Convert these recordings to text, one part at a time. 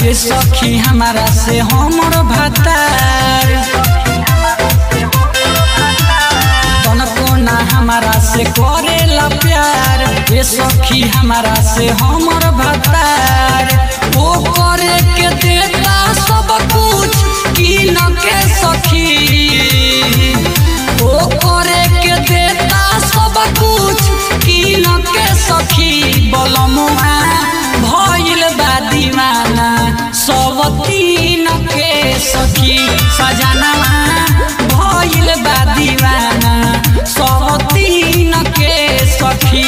ए सखी हमारा से हमर भतार तनको ना हमारा से करेला प्यार ए सखी हमारा से हमर भतार ओ करे के देता सब कुछ की न के सखी ओ करे के देता सब कुछ की न के सखी बलमुआ भइल बा दीवाना सब तीन के सखी सजनवा भइल बा दीवाना सब तीन के सखी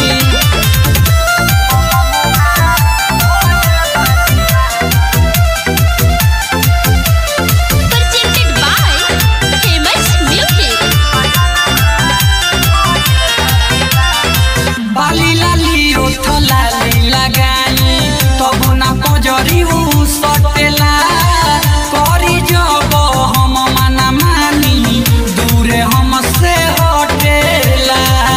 presented by Famous Music. बाली लाली ओठ लाली लगाई तब ना पजरी उ सटेला करी जब हम मना मानी दूरे हमसे हटेला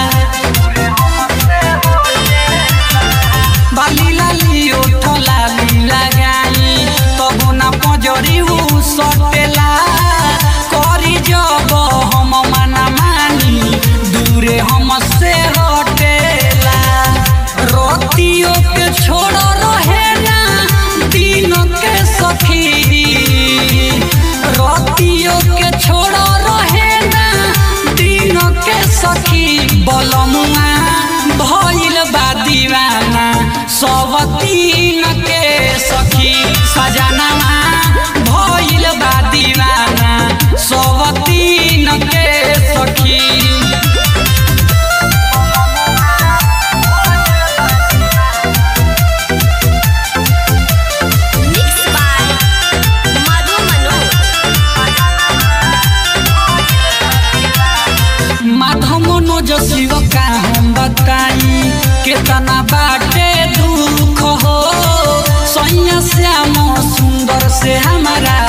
बाली लाली ओठ लाली लगाई तब ना पजरी उ सटेला करी जब हम मना मानी दूरे हमसे हटेला रोतियों के छोड़ रहे ना दिनों के सखी रोतियों के छोड़ रहे ना दिनों के सखी बलमुआ भइल बा दीवाना सब तीन के सखी सजनवा भइल बा दीवाना सब तीन के सखी Mixed by Madhu Manoj. Madhav Manoj Shiv का हम बताई केतना बाटे दुख हो सैया श्याम सुंदर से हमारा